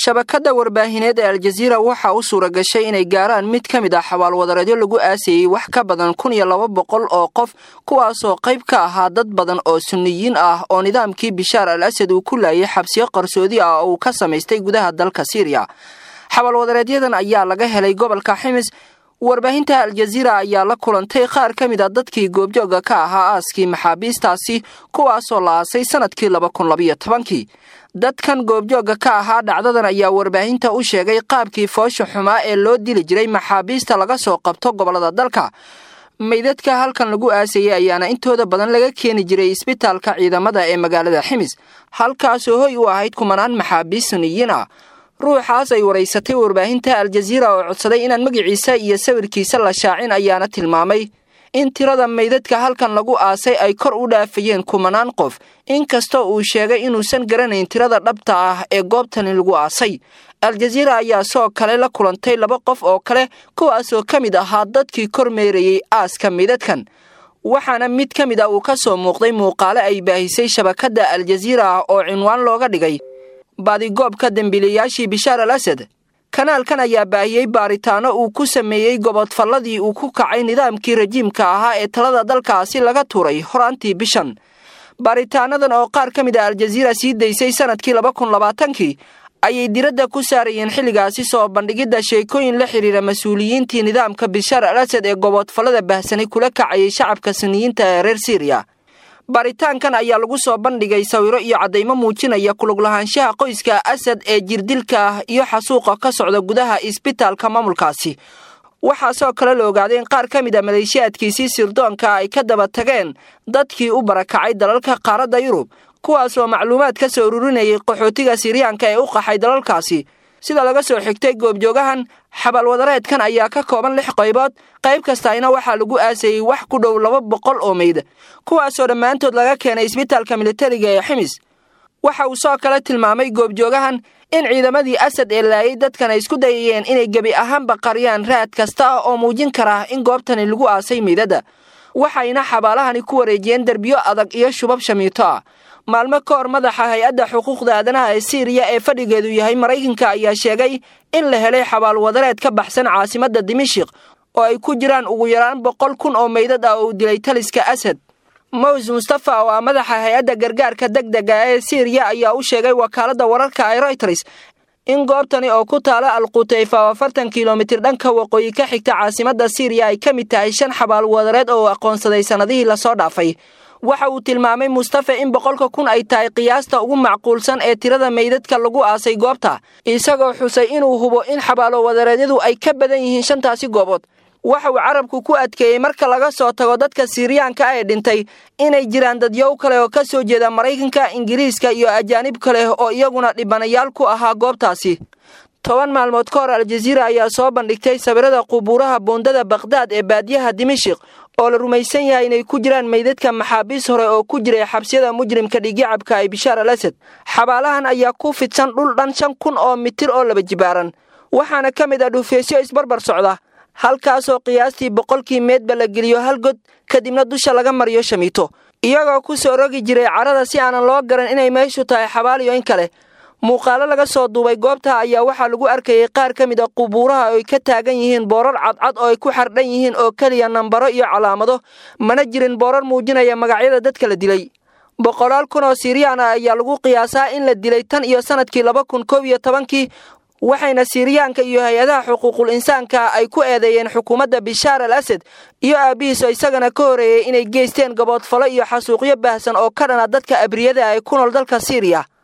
shabakadda warbaahineed ee aljaziira waxaa u suura gashay inay gaaraan mid ka mid ah xabaalwadareedyo lagu aasayey wax ka badan kun iyo laba boqol oo qof kuwaasoo qayb ka ahaa dad badan oo sunniyiin ah oo nidaamkii bishaar al asad uu ku laayay xabsiyo qarsoodi ah oo uu ka samaystay gudaha dalka siiriya xabaalwadareedyadan ayaa laga helay gobolka ximis warbaahinta aljaziira ayaa la kulantay qaar ka mid a dadkii goobjooga ka ahaa aaskii maxaabiistaasi kuwaasoo la aasay sanadkii laba kun labayo tobankii dadkan goobjooga ka ahaa dhacdadan ayaa warbaahinta u sheegay qaabkii foosha xumaa ee loo dili jiray maxaabiista laga soo qabto gobollada dalka meydadka halkan lagu aasayey ayaana intooda badan laga keeni jiray isbitaalka ciidamada ee magaalada ximis halkaasoo hoy u ahayd kumanaan maxaabiist suniyiin ah ruuxaas ay waraysatay warbaahinta aljaziira oo codsaday inaan magiciisa iyo sawirkiisa la shaacin ayaana tilmaamay in tirada meydadka halkan lagu aasay ay kor u dhaafayeen kumanaan qof inkastoo uu sheegay inuusan garanayn tirada dhabta ah ee goobtani lagu aasay aljaziira ayaa soo kale la kulantay laba qof oo kale kuwaasoo ka mid ahaa dadkii kor meerayey aaska meydadkan waxaana mid ka mid a uu ka soo muuqday muuqaale ay baahisay shabakadda aljaziira ah oo cinwaan looga dhigay baadigoobka dembiilayaashii bishaar al asad kanaalkan ayaa baahiyey baaritaano uu ku sameeyey gobodfalladii uu ku kacay nidaamkii rajiimka ahaa ee talada dalkaasi laga tuuray horaantii bishan baaritaanadan oo qaar ka mid a aljaziira sii daysay sanadkii laba kun labaatankii ayay diradda ku saarayeen xilligaasi soo bandhigidda sheekooyin la xidhiira mas-uuliyiintii nidaamka bishaar al asad ee gobodfallada bahsanay kula kacayay shacabka suniyiinta ee reer siiriya baaritaankan ayaa lagu soo bandhigay sawiro iyo caddaymo muujinaya kuluglahaanshaha qoyska asad ee jirdilka ah iyo xasuuqa ka socda gudaha isbitaalka maamulkaasi waxaasoo kale la ogaaday in qaar ka mid a maleeshiyaadkiisii sirdoonka ay ka daba tageen dadkii u barakacay dalalka qaaradda yurub kuwaasoo macluumaad ka soo ururinayay qaxootiga siriyaanka ee u qaxay dalalkaasi sida laga soo xigtay goobjoogahan xabaalwadareedkan ayaa ka kooban lix qaybood qayb kastayna waxaa lagu aasayey wax ku dhow laba boqol oo meyd kuwaasoo dhammaantood laga keenay isbitaalka militariga ee ximis waxa uu soo kale tilmaamay goobjoogahan in ciidamadii asad ee laayay dadkan ay isku dayayeen inay gebi ahaanba qariyaan raad kasta ah oo muujin kara in goobtani lagu aasay meydada waxayna xabaalahani ku wareejiyeen derbiyo adag iyo shubab shamiito ah maalmo ka hor madaxa hay-adda xuquuqda aadanaha ee siiriya ee fadhigeedu yahay maraykanka ayaa sheegay in la helay xabaalwadareed ka baxsan caasimadda dimashik oo ay ku jiraan ugu yaraan boqol kun oo meydad ah oo uu dilay taliska asad mows mustafa oo ah madaxa hay-adda gargaarka degdega ee siiriya ayaa u sheegay wakaaladda wararka ee royters in goobtani oo ku taala alqutayfa oo afartan kilomitir dhanka waqooyi ka xigta caasimadda siiriya ay ka mid tahay shan xabaalwadareed oo uu aqoonsaday sannadihii lasoo dhaafay waxa uu tilmaamay mustafa in boqolka kun ay tahay qiyaasta ugu macquulsan ee tirada meydadka lagu aasay goobta isagoo xusay inuu hubo in xabaalo wadareedyadu ay ka badan yihiin shantaasi goobood waxa uu carabku ku adkeeyey marka laga soo tago dadka siiriyaanka ee dhintay inay jiraan dadyow kale oo ka soo jeeda maraykanka ingiriiska iyo ajaanib kale oo iyaguna dhibanayaal ku ahaa goobtaasi toban maalmood ka hor aljaziira ayaa soo bandhigtay sawirada qubuuraha buundada bakhdad ee baadiyaha dimashik oo la rumaysan yahay inay ku jiraan meydadka maxaabiis hore oo ku jiray xabsiyada mujrimka dhigicabka ay bishaar al asad xabaalahan ayaa ku fidsan dhul dhan shan kun oo mitir oo laba jibaaran waxaana ka mid ah dhufeysyo isbarbar socda halkaasoo qiyaastii boqolkii meedba la geliyo hal god kadibna dusha laga mariyo shamiito iyagoo ku soo rogi jiray carada si aanan loo garan inay meeshu tahay xabaal iyo in kale muuqaalo laga soo duubay goobta ayaa waxaa lagu arkayay qaar ka mid a qubuuraha ay ka taagan yihiin boorar cadcad oo ay ku xardhan yihiin oo keliya nambaro iyo calaamado mana jirin boorar muujinaya magacyada dadka la dilay boqolaal kun oo siiriyaan ah ayaa lagu qiyaasaa in la dilay tan iyo sanadkii laba kun koob iyo tobankii waxayna siiriyaanka iyo hay-adaha xuquuqul insaanka ay ku eedeeyeen xukuumadda bishaar al asad iyo aabbihiis oo isagana ka horeeyey inay geysteen gaboodfalo iyo xasuuqyo baahsan oo ka dhana dadka abriyada ay ku nool dalka siiriya